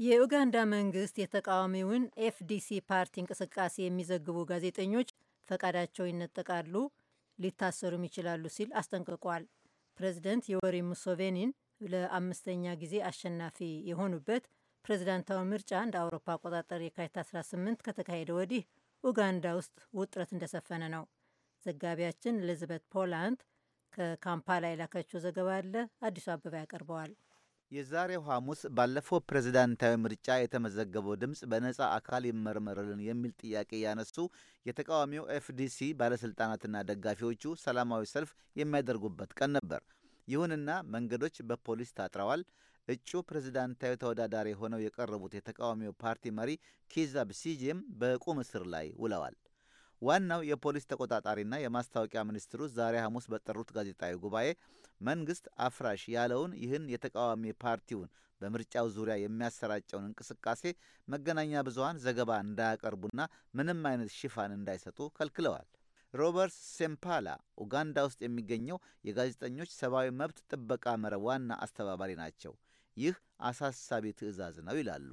የኡጋንዳ መንግስት የተቃዋሚውን ኤፍዲሲ ፓርቲ እንቅስቃሴ የሚዘግቡ ጋዜጠኞች ፈቃዳቸው ይነጠቃሉ፣ ሊታሰሩም ይችላሉ ሲል አስጠንቅቋል። ፕሬዚደንት ዮወሪ ሙሶቬኒን ለአምስተኛ ጊዜ አሸናፊ የሆኑበት ፕሬዚዳንታዊ ምርጫ እንደ አውሮፓ አቆጣጠር የካቲት 18 ከተካሄደ ወዲህ ኡጋንዳ ውስጥ ውጥረት እንደሰፈነ ነው። ዘጋቢያችን ኤሊዛቤት ፖላንድ ከካምፓላ የላከችው ዘገባ አለ። አዲሱ አበባ ያቀርበዋል። የዛሬው ሐሙስ ባለፈው ፕሬዝዳንታዊ ምርጫ የተመዘገበው ድምፅ በነጻ አካል ይመርመርልን የሚል ጥያቄ ያነሱ የተቃዋሚው ኤፍዲሲ ባለሥልጣናትና ደጋፊዎቹ ሰላማዊ ሰልፍ የሚያደርጉበት ቀን ነበር። ይሁንና መንገዶች በፖሊስ ታጥረዋል። እጩ ፕሬዝዳንታዊ ተወዳዳሪ ሆነው የቀረቡት የተቃዋሚው ፓርቲ መሪ ኪዛ ብሲጄም በቁም እስር ላይ ውለዋል። ዋናው የፖሊስ ተቆጣጣሪና የማስታወቂያ ሚኒስትሩ ዛሬ ሐሙስ በጠሩት ጋዜጣዊ ጉባኤ መንግሥት አፍራሽ ያለውን ይህን የተቃዋሚ ፓርቲውን በምርጫው ዙሪያ የሚያሰራጨውን እንቅስቃሴ መገናኛ ብዙሃን ዘገባ እንዳያቀርቡና ምንም አይነት ሽፋን እንዳይሰጡ ከልክለዋል። ሮበርት ሴምፓላ ኡጋንዳ ውስጥ የሚገኘው የጋዜጠኞች ሰብአዊ መብት ጥበቃ መረብ ዋና አስተባባሪ ናቸው። ይህ አሳሳቢ ትዕዛዝ ነው ይላሉ።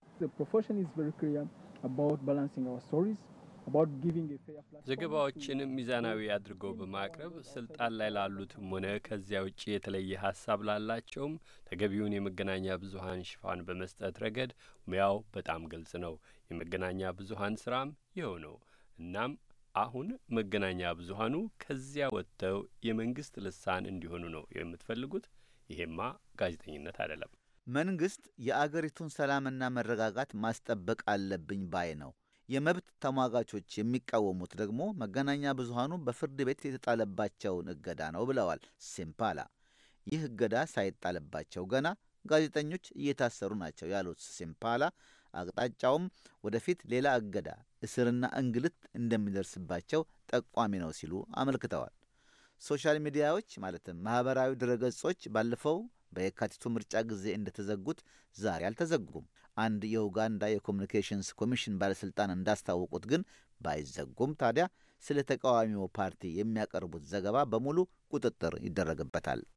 ዘገባዎችን ሚዛናዊ አድርገው በማቅረብ ስልጣን ላይ ላሉትም ሆነ ከዚያ ውጭ የተለየ ሀሳብ ላላቸውም ተገቢውን የመገናኛ ብዙኃን ሽፋን በመስጠት ረገድ ሙያው በጣም ግልጽ ነው። የመገናኛ ብዙኃን ስራም ይኸው ነው። እናም አሁን መገናኛ ብዙኃኑ ከዚያ ወጥተው የመንግስት ልሳን እንዲሆኑ ነው የምትፈልጉት? ይሄማ ጋዜጠኝነት አይደለም። መንግሥት የአገሪቱን ሰላምና መረጋጋት ማስጠበቅ አለብኝ ባይ ነው። የመብት ተሟጋቾች የሚቃወሙት ደግሞ መገናኛ ብዙሃኑ በፍርድ ቤት የተጣለባቸውን እገዳ ነው ብለዋል ሲምፓላ። ይህ እገዳ ሳይጣልባቸው ገና ጋዜጠኞች እየታሰሩ ናቸው ያሉት ሲምፓላ አቅጣጫውም ወደፊት ሌላ እገዳ፣ እስርና እንግልት እንደሚደርስባቸው ጠቋሚ ነው ሲሉ አመልክተዋል። ሶሻል ሚዲያዎች ማለትም ማኅበራዊ ድረገጾች ባለፈው በየካቲቱ ምርጫ ጊዜ እንደተዘጉት ዛሬ አልተዘጉም። አንድ የኡጋንዳ የኮሚኒኬሽንስ ኮሚሽን ባለሥልጣን እንዳስታወቁት ግን ባይዘጉም ታዲያ ስለ ተቃዋሚው ፓርቲ የሚያቀርቡት ዘገባ በሙሉ ቁጥጥር ይደረግበታል።